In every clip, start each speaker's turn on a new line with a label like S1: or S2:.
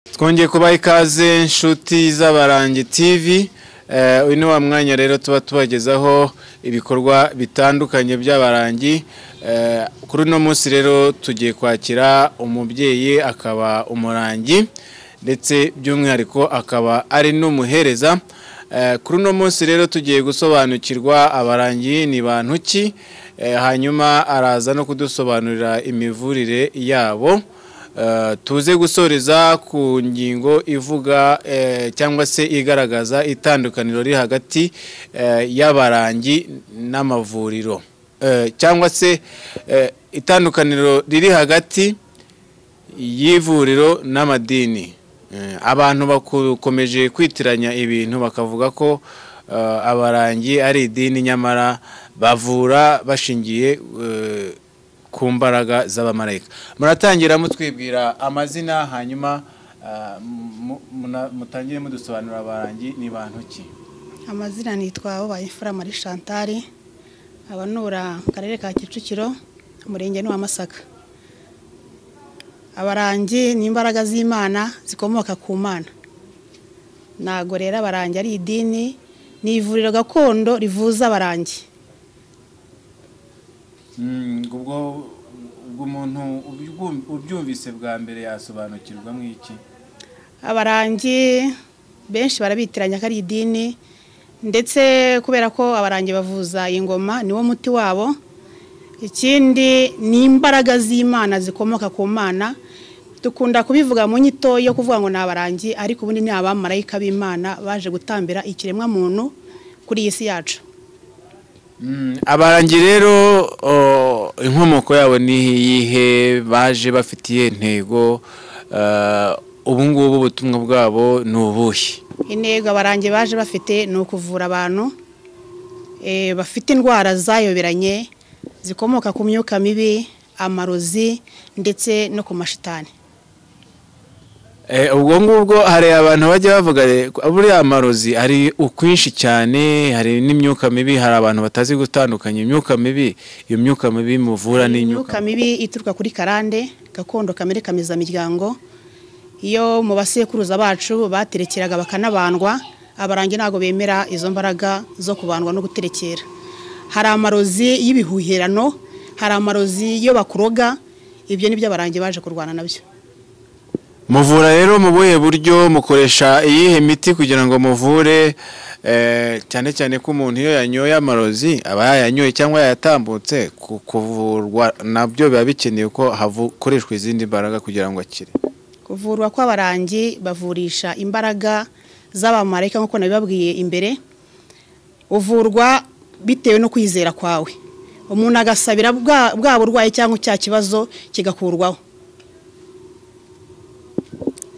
S1: twongeye kubaha ikaze inshuti z'abarangi tv uyu ni wa mwanya rero tuba tubagezaho ibikorwa bitandukanye by'abarangi kuri uno munsi rero tugiye kwakira umubyeyi akaba umurangi ndetse by'umwihariko akaba ari n'umuhereza kuri uno munsi rero tugiye gusobanukirwa abarangi ni bantu ki hanyuma araza no kudusobanurira imivurire yabo tuze gusoreza ku ngingo ivuga cyangwa se igaragaza itandukaniro riri hagati y'abarangi n'amavuriro cyangwa se itandukaniro riri hagati y'ivuriro n'amadini abantu bakomeje kwitiranya ibintu bakavuga ko abarangi ari idini nyamara bavura bashingiye ku mbaraga z'abamarayika muratangira mutwibwira amazina hanyuma mutangire mudusobanurira abarangi ni bantu ki
S2: amazina nitwa Uwayimfura Marie Chantal abanura mu karere ka kicukiro umurenge ni wa masaka abarangi ni imbaraga z'imana zikomoka ku mana ntabwo rero abarangi ari idini ni ivuriro gakondo rivuza abarangi
S1: ubwo umuntu ubyumvise bwa mbere yasobanukirwa iki
S2: abarangi benshi barabitiranya ko ari idini ndetse kubera ko abarangi bavuza ingoma niwo muti wabo ikindi ni imbaraga z'imana zikomoka ku mana dukunda kubivuga mu nyito yo kuvuga ngo ni abarangi ariko ubundi ni abamarayika b'imana baje gutambira ikiremwa muntu kuri iyi si yacu
S1: abarangi rero inkomoko yabo ni iyihe baje bafite iyihe ntego ubu ngubu ubutumwa bwabo ni ubuhe
S2: intego abarangi baje bafite ni ukuvura abantu bafite indwara zayoberanye zikomoka ku myuka mibi amarozi ndetse no ku mashitani
S1: ubwo ngubwo hari abantu bajya bavuga buriya amarozi hari ukwinshi cyane hari n'imyuka mibi hari abantu batazi gutandukanya imyuka mibi iyo myuka mibi muvura
S2: n'imyuka mibi ituruka kuri karande gakondo kamere kameza miryango iyo mu basekuruza bacu baterekeraga bakanabandwa abarangi ntabwo bemera izo mbaraga zo kubandwa no guterekera hari amarozi y'ibihuherano hari amarozi yo bakuroga ibyo ni byo abarangi baje kurwana nabyo
S1: muvura rero mu buhe buryo mukoresha iyihe miti kugira ngo muvure cyane cyane ko umuntu iyo yanyoye amarozi aba yayanyoye cyangwa yayatambutse kuvurwa nabyo biba bikeneye ko hakoreshwa izindi mbaraga kugira ngo akire
S2: kuvurwa kw'abarangi bavurisha imbaraga z'abamarayika nk'uko nabibabwiye imbere uvurwa bitewe no kwizera kwawe umuntu agasabira bwa burwayi cyangwa icya kibazo kigakurwaho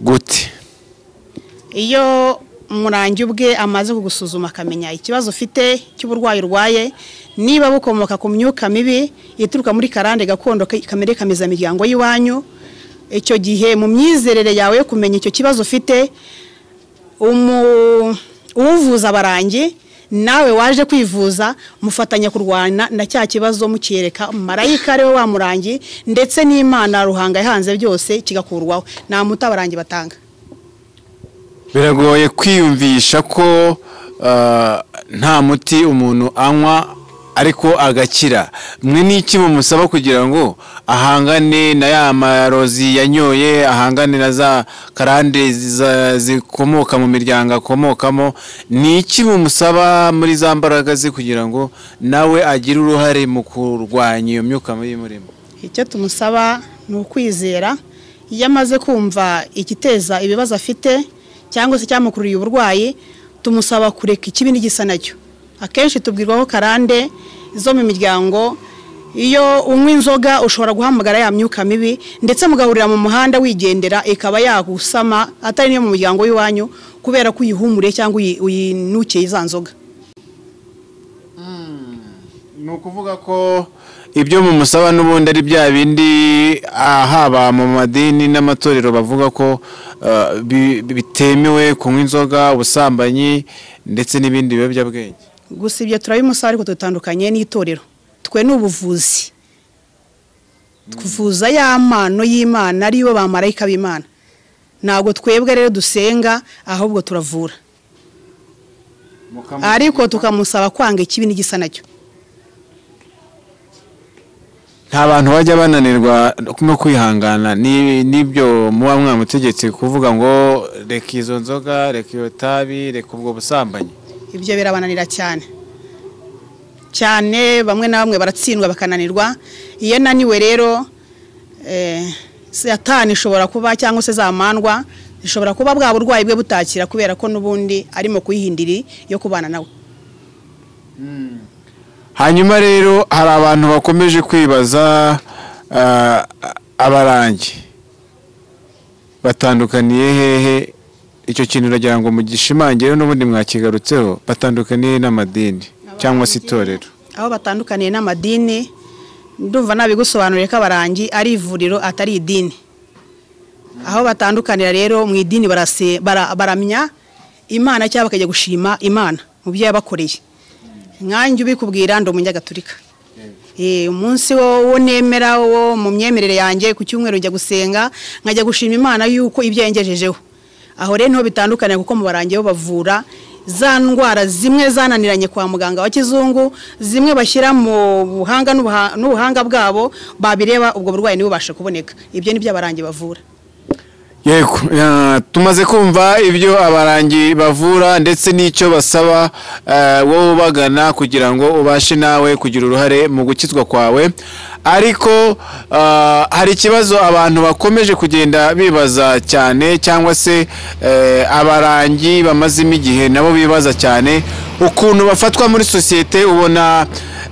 S1: gute
S2: iyo umurangi ubwe amaze kugusuzuma akamenya ikibazo ufite cy'uburwayi urwaye niba bukomoka ku myuka mibi ituruka muri karande gakondo kamere kameza miryango y'iwanyu icyo gihe mu myizerere yawe yo kumenya icyo kibazo ufite uwuvuza abarangi nawe waje kwivuza mufatanya kurwana na cya kibazo mukiyereka marayika ariwe wamurangi ndetse n'imana ruhanga yahanze byose kigakurwaho nta muti abarangi batanga
S1: biragoye kwiyumvisha ko nta muti umuntu anywa ariko agakira mwe n'iki mumusaba kugira ngo ahangane na ya marozi yanyoye ahangane na za karande zikomoka mu miryango akomokamo ni iki mumusaba muri za mbaraga ze kugira ngo nawe agire uruhare mu kurwanya iyo myuka mibi imurimo
S2: icyo tumusaba ni ukwizera iyo amaze kumva igiteza ibibazo afite cyangwa se cyamukururiye uburwayi tumusaba kureka ikibi n'igisa nacyo akenshi tubwirwaho karande zo mu miryango iyo unywa inzoga ushobora guhamagara ya myuka mibi ndetse mugahurira mu muhanda wigendera ikaba yagusama atari n'iyo mu muryango w'iwanyu kubera ko uyihumuriye cyangwa uyinukiye iza nzoga
S1: ni ukuvuga ko ibyo mu musaba n'ubundi ari bya bindi haba mu madini n'amatorero bavuga ko bitemewe kunywa inzoga ubusambanyi ndetse n'ibindi biyobyabwenge
S2: gusa ibyo turabimusaba ariko dutandukanye n'itorero twe ni ubuvuzi tuvuza ya mpano y'imana ariyo bamarayika b'imana ntabwo twebwe rero dusenga ahubwo turavura
S1: mukamu-
S2: ariko tukamusaba kwanga ikibi n'igisa nacyo
S1: nta bantu bajya bananirwa no kwihangana ni- n'ibyo muba mwamutegetse kuvuga ngo reka izo nzoga reka iyo tabi reka ubwo busambanyi
S2: ibyo birabananira cyane cyane bamwe na bamwe baratsindwa bakananirwa iyo naniwe rero eh, satani ishobora kuba cyangwa se zamandwa zishobora kuba bwa burwayi bwe butakira kubera ko n'ubundi arimo kuyihindiri yo kubana nawe
S1: hanyuma rero hari abantu bakomeje kwibaza ah, abarangi batandukaniye hehe icyo kintu uragira ngo mugishimangire n'ubundi mwakigarutseho batandukaniye n'amadini cyangwa se itorero
S2: aho batandukaniye n'amadini ndumva nabigusobanuriye ko abarangi ari ivuriro atari idini aho batandukanira rero mu idini barase- bara- baramya imana cyangwa bakajya gushima imana mu byo yabakoreye nkanjye ubikubwira ndi umunyagatulika Eh, umunsi wo wo nemera wo mu myemerere yanjye ku cyumweru njya gusenga nkajya gushima imana yuko ibyo yangejejeho aho rero niho bitandukanye kuko mu barangiye bo bavura za ndwara zimwe zananiranye kwa muganga wa kizungu zimwe bashyira mu buhanga n'ubuha- n'ubuhanga bwabo babireba ubwo burwayi ntibubashe kuboneka ibyo nibyo abarangi bavura
S1: yego eh, tumaze kumva ibyo abarangi bavura ndetse n'icyo basaba eh, wowe ubagana kugira ngo ubashe nawe kugira uruhare mu gukizwa kwawe ariko eh, hari ikibazo abantu bakomeje kugenda bibaza cyane cyangwa se eh, abarangi bamazemo igihe nabo bibaza cyane ukuntu bafatwa muri sosiyete ubona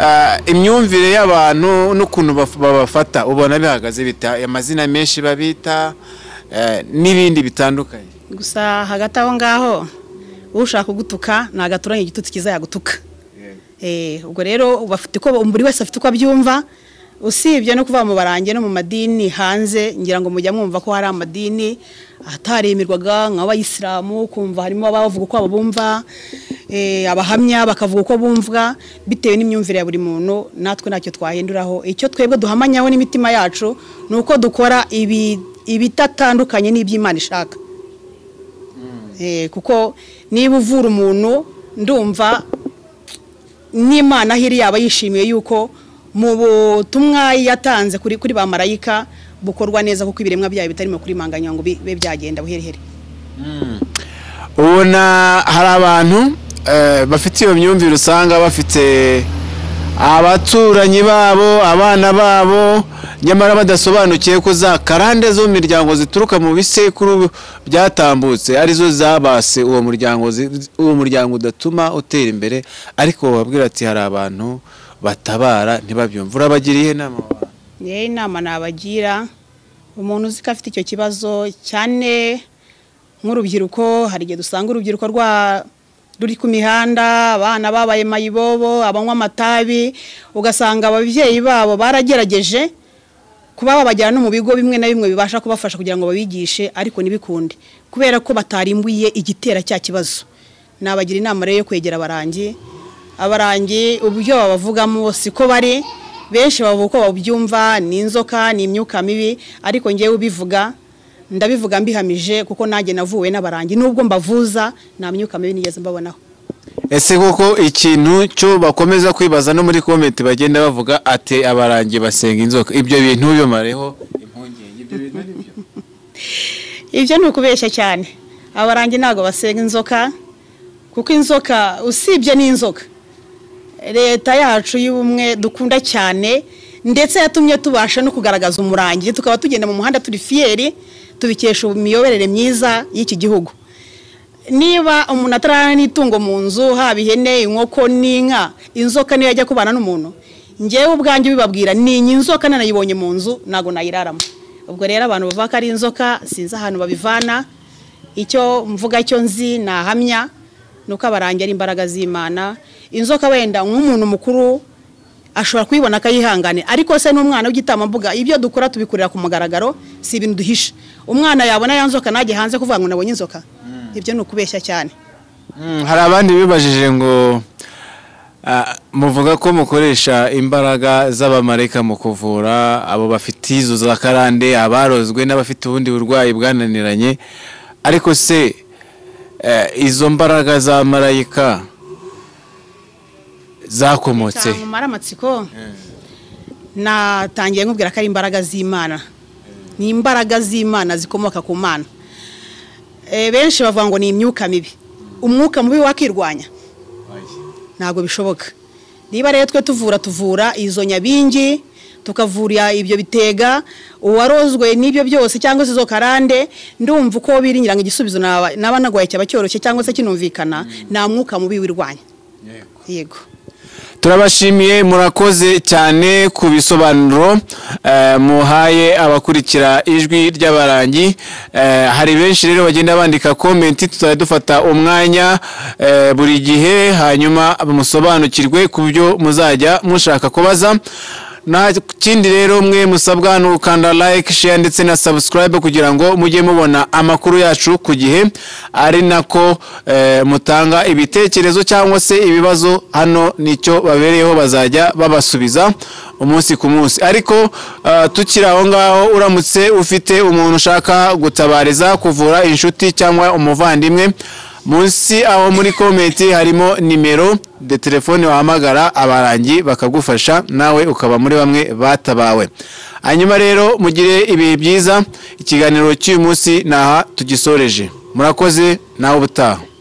S1: eh, imyumvire y'abantu n'ukuntu baf- babafata ubona bihagaze bita amazina menshi babita eh, n'ibindi bitandukanye
S2: gusa hagati aho ngaho ushaka kugutuka nagaturanye igitutsi kiza yagutuka Eh, ubwo rero bafite uko buri wese afite uko abyumva usibye no kuva mu barange no mu madini hanze ngira ngo mujya mwumva ko hari amadini ataremerwaga nk'abayisilamu kumva harimo abavuga uko bumva eh, abahamya bakavuga uko bumva bitewe n'imyumvire ya buri muntu natwe ntacyo twahinduraho icyo twebwe duhamanyaho n'imitima yacu ni uko dukora ibi- ibitatandukanye n'iby'imana ishaka Eh, kuko niba uvura umuntu ndumva n'imana aho iri yaba yishimiye yuko mu butumwa yatanze kuri kuri ba marayika bukorwa neza kuko ibiremwa byayo bitarimo kurimanganya ngo bibe byagenda buherehere
S1: ubona hari abantu eh, bafite iyo myumvire usanga bafite abaturanyi babo abana babo nyamara badasobanukiye ko za karande zo mu miryango zituruka mu bisekuru byatambutse arizo zabase uwo muryango zi- uwo muryango udatuma utera imbere ariko bababwira ati hari abantu batabara ntibabyumve urabagiriye inama abo bantu?"
S2: rero inama nabagira umuntu uzi ko afite icyo kibazo cyane nk'urubyiruko hari igihe dusanga urubyiruko rwa ruri ku mihanda abana babaye mayibobo abanywa amatabi ugasanga ababyeyi babo baragerageje kuba babajyana no mu bigo bimwe na bimwe bibasha kubafasha kugira ngo babigishe ariko ntibikunde kubera ko batarimbuye igitera cya kibazo nabagira inama rero yo kwegera abarangi abarangi uburyo babavugamo siko bari benshi bavuga uko babyumva ni inzoka ni imyuka mibi ariko ngewe ubivuga ndabivuga mbihamije kuko nanjye navuwe n'abarangi nubwo mbavuza nta myuka mibi nigeze mbabonaho
S1: ese koko ikintu cyo bakomeza kwibaza no muri komenti bagenda bavuga ati abarangi basenga inzoka ibyo bintu bimareho impungenge ibyo bintu ari byo
S2: ibyo ni ukubeshya cyane abarangi ntabwo basenga inzoka kuko inzoka usibye n'inzoka leta yacu y'ubumwe dukunda cyane ndetse yatumye tubasha no kugaragaza umurangi tukaba tugenda mu muhanda turi fiyeri tubikesha imiyoborere myiza y'iki gihugu niba umuntu atararana n'itungo mu nzu haba ihene inkoko n'inka inzoka niyo yajya kubana n'umuntu ngewe ubwanjye ubibabwira ninya inzoka nanayibonye mu nzu ntabwo nayiraramo ubwo rero abantu bavuga ko ari inzoka sinzi ahantu babivana icyo mvuga cyo nzi nahamya ni uko abarangi ari imbaraga z'imana inzoka wenda nk'umuntu mukuru ashobora kuyibona akayihangane ariko se n'umwana w'igitambambuga ibyo dukora tubikorera ku mugaragaro si ibintu duhisha umwana yabona ya nzoka najye hanze kuvuga ngo nabonye inzoka ibyo ni ukubeshya cyane
S1: Mm, hari abandi bibajije ngo Ah, muvuga ko mukoresha imbaraga z'abamareka mu kuvura abo bafite izo za karande abarozwe n'abafite ubundi burwayi bwananiranye ariko se eh, izo mbaraga za marayika zakomotse
S2: cyamumara amatsiko natangiye nkubwira ko ari imbaraga z'imana ni imbaraga z'imana zikomoka ku mana Eh, benshi bavuga ngo ni imyuka mibi umwuka mubi wakirwanya ntabwo bishoboka niba rero twe tuvura tuvura izo nyabingi tukavura ibyo bitega uwarozwe n'ibyo byose cyangwa se izo karande ndumva uko biringira ngo igisubizo naba naba nagwaye cyaba cyoroshye cyangwa se kinumvikana nta mwuka mubi wirwanya yego
S1: turabashimiye murakoze cyane ku bisobanuro eh, muhaye abakurikira ijwi ry'abarangi Eh, hari benshi rero bagenda bandika komenti tuzajya dufata umwanya eh, buri gihe hanyuma musobanukirwe ku byo muzajya mushaka kubaza nta kindi rero mwe musabwa ni ugukanda like share ndetse na subscribe kugira ngo mujye mubona amakuru yacu ku gihe ari nako eh, mutanga ibitekerezo cyangwa se ibibazo hano nicyo babereyeho bazajya babasubiza umunsi ku munsi ariko eh, tukiri aho ngaho uramutse ufite umuntu ushaka gutabariza kuvura inshuti cyangwa umuvandimwe munsi aho muri komenti harimo nimero de telefone wahamagara abarangi bakagufasha nawe ukaba muri bamwe batabawe hanyuma rero mugire ibihe byiza ikiganiro cy'uyu munsi naha tugisoreje murakoze nawe ubutaha